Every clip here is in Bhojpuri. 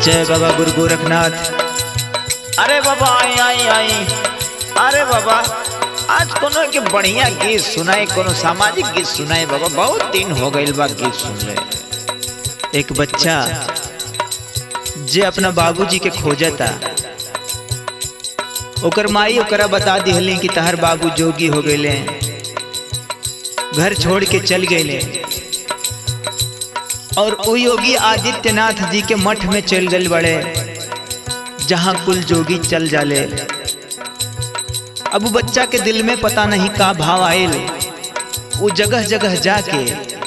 जय बाबा गुरु गोरखनाथ अरे बाबा आई आई आई अरे बाबा आज कोनो के बढ़िया गीत सुनाए कोनो सामाजिक गीत सुनाए बाबा बहुत दिन हो गइल बा गीत सुनले एक बच्चा जे अपना बाबूजी के खोजता ओकर माई ओकरा बता दिहली कि तहर बाबू जोगी हो गए घर छोड़ के चल गए और वो योगी आदित्यनाथ जी के मठ में चल गए बड़े जहाँ कुल जोगी चल जाले अब उ बच्चा के दिल में पता नहीं का भाव आयल वो जगह जगह जाके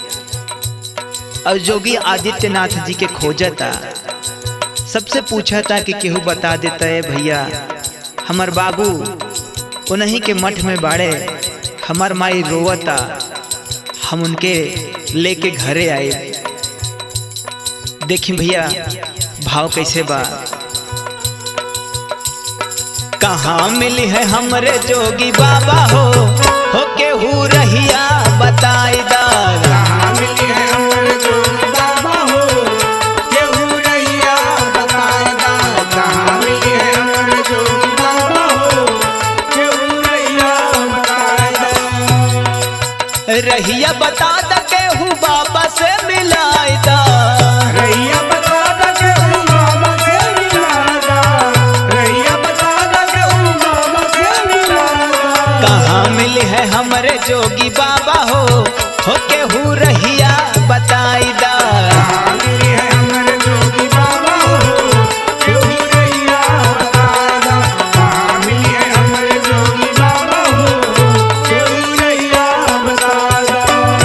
और जोगी आदित्यनाथ जी के खोजता सबसे पूछा था कि केहू बता देता है भैया हमार बाबू उन्हीं के मठ में बाड़े हमार माई रोवता हम उनके लेके घरे आए देखी भैया भाव कैसे बा कहाँ मिली है हमरे जोगी बाबा हो हो के हु रहिया बताई दा कहाँ मिली है हमर जोगी बाबा हो केहू रहिया बताएगा कहाँ मिली है हमर जोगी बाबा हो केहू रहिया बताएगा रहिया बता द केहू बाबा से मिलाई दा रैया बता दा केहू बाबा से मिलागा रैया बता दा केहू बाबा से मिलागा कहाँ मिली है हमरे जोगी बाबा हो हो केहू रहिया बताई दा कहाँ मिली है हमर जोगी बाबा हो केहू रहिया बताएगा कहाँ मिली है हमर जोगी बाबा हो केहू रहिया बताएगा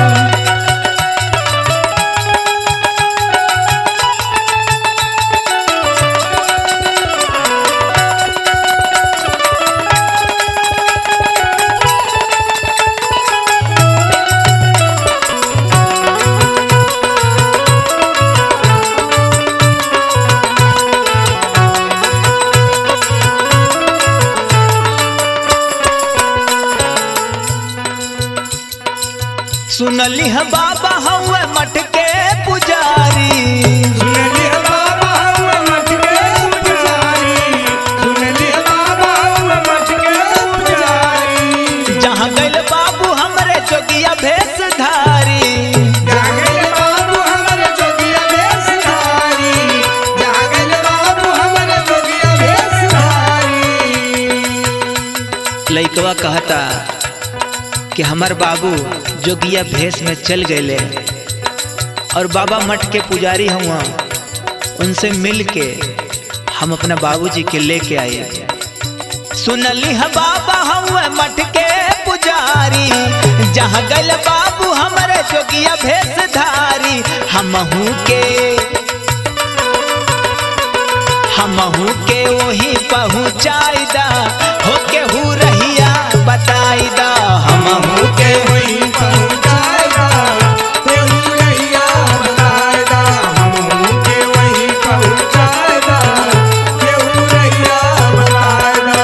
सुनली है बाबा हवे मठ के पुजारी सुनली है बाबा हुआ मठ के पुजारी सुनली है बाबा हुआ मठ के पुजारी जहाँ गैल बाबू हमरे जोगिया भेष धारी जागल बाबू हमरे जोगिया भेषधारी जागल बाबू हमरे जोगिया भेषधारी लइकवा कहता कि हमार बाबू जोगिया भेष में चल गए और बाबा मठ के पुजारी हुआ उनसे मिल के हम अपना बाबूजी के लेके आए सुनली है बाबा हुए मठ के पुजारी जहाँ गल बाबू हमारे जोगिया भेष धारी हमहू के हमहू के वही पहुँचाई दा हो के हु रहिया बताई दा हमहू के वही पहुँचाएगा केहू रहिया बताएगा हम के वही पहुँचाएगा केहू रहिया बताएगा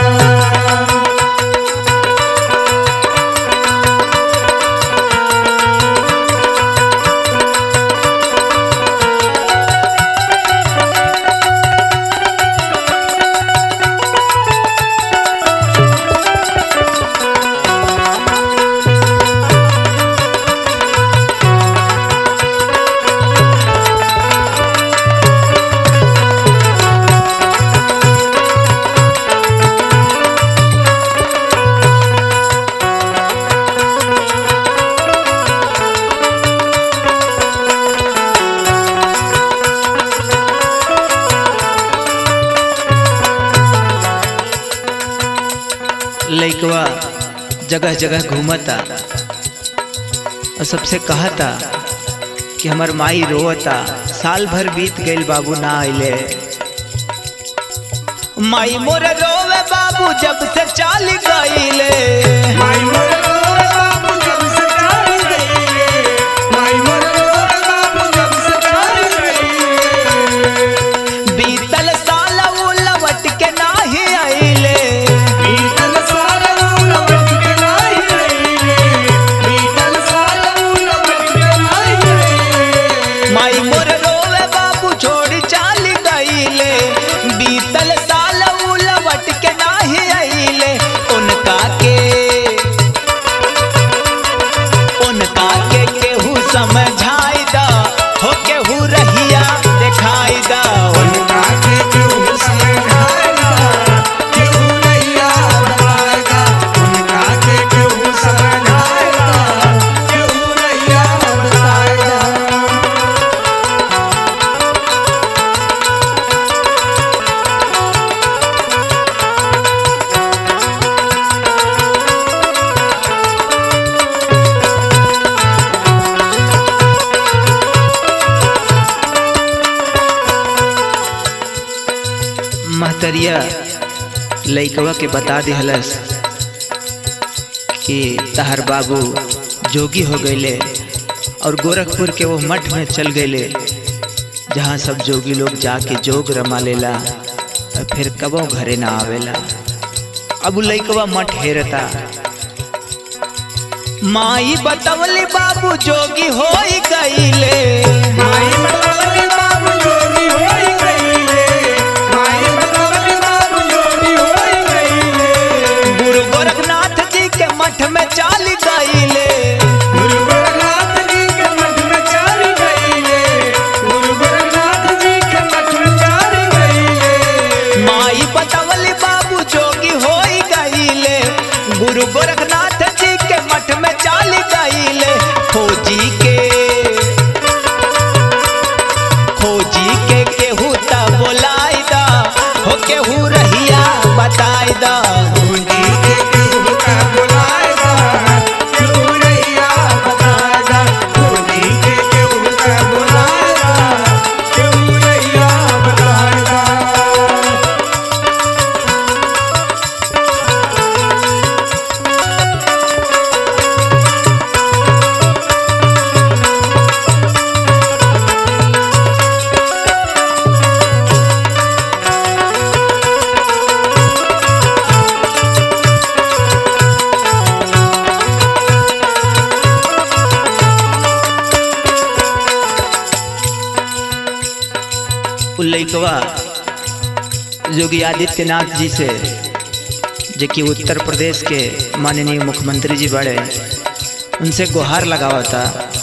लइकवा जगह जगह घूमता और सबसे कहता कि हमार माई रोवता साल भर बीत गईल बाबू ना आइले माई मोर रोवे बाबू जब से चाल गईले माई मोर रोए बाबू जब से चाल गईले माई मोर रोए बाबू जब से चाल गईले बीतल साल उ लवट के नाही आइले बीतल साल लौट के नाही आईले बीतल साल लौट के नाही आईले माई मोर रोवे बाबू छोड़ चाल गईले उनका के केहू समझाई दा हो केहू रहिया दिखाई दा उनका के केहू समझाएगा केहू नैया बताएगा उनका के केहू समझाएगा केहू नैया बताएगा महतरिया लइकवा के बता दिहलस कि तहर बाबू जोगी हो गईले और गोरखपुर के वो मठ में चल गईले जहाँ सब जोगी लोग जाके जोग रमा लेला और फिर कबो घरे ना आवेला अब उ लइकवा मठ हेरता माई बतवली बाबू जोगी हो गईले माई बतवली बाबू जोगी होई गईले माई बतवली बाबू जोगी होई गईले गुरु गोरखनाथ जी के मठ में चाल गईले गुरु गोरखनाथ जी के मठ में चल गईले गुरु गोरखनाथ जी के मठ में चल गईले माई बतवली बाबू जोगी हो गईले गुरु गोरखनाथ जी के मठ में चाल गईले खोजी के खोजी के केहू ता बोलाई दा हो केहू रहिया बताई दा पूंजी के केहू का बुलाएगा केहू नैया बताएगा पूंजी के केहू का बुलाएगा केहू नैया बताएगा उ लइकवा योगी आदित्यनाथ जी से जो कि उत्तर प्रदेश के माननीय मुख्यमंत्री जी बड़े उनसे गुहार लगावा था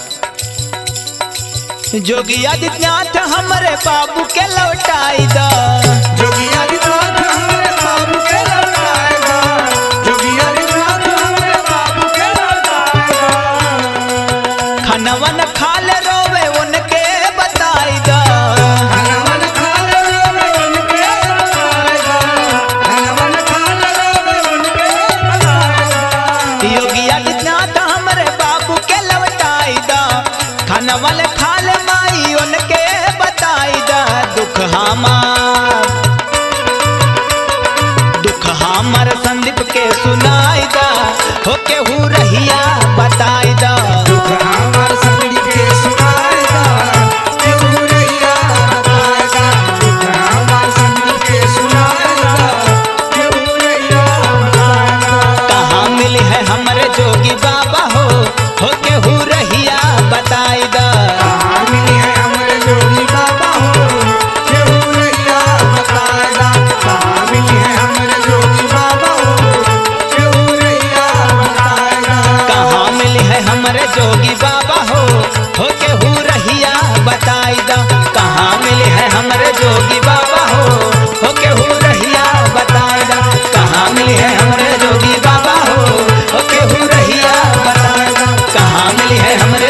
जोगी आदित्यनाथ हमारे बाबू के लौटाई दा जोगी आदित्यनाथ हमारे बाबू के लौटाएगा जोगी आदित्यनाथ हमारे बाबू के लौटाएगा खनवन खाल रोवे उनके बताई दा हनवन खाल रोवे उनके बताएगा हनवन खाल रोवे उनके बताएगा योगी आदित्यनाथ हमारे बाबू के लौटाई दा खनवन खाल माई उनके बताई दा दुख हमार दुख हमर संदीप के सुनाई दा हो केहू रहिया बताई दा दुख हमार संगड़ी के सुनाएगा केहू नैया बताएगा दुख हमार संगड़ी के सुनाएगा केहू नैया बताएगा कहाँ मिली है हमरे जोगी बाबा हो हो केहू रहिया बताई दा कहाँ मिली है हमारे जोगी बाबा हो केहू नैया बताएगा कहाँ मिली है हमारे जोगी बाबा हो केहू नैया बताएगा कहाँ मिली है हमरे जोगी बाबा हो हो केहू रहिया बताई दा कहाँ मिली है हमरे जोगी बाबा हो हो केहू रहिया बताई दा कहाँ मिली है हमरे जोगी बाबा हो हो केहू रहिया बताई दा कहाँ मिली है हमरे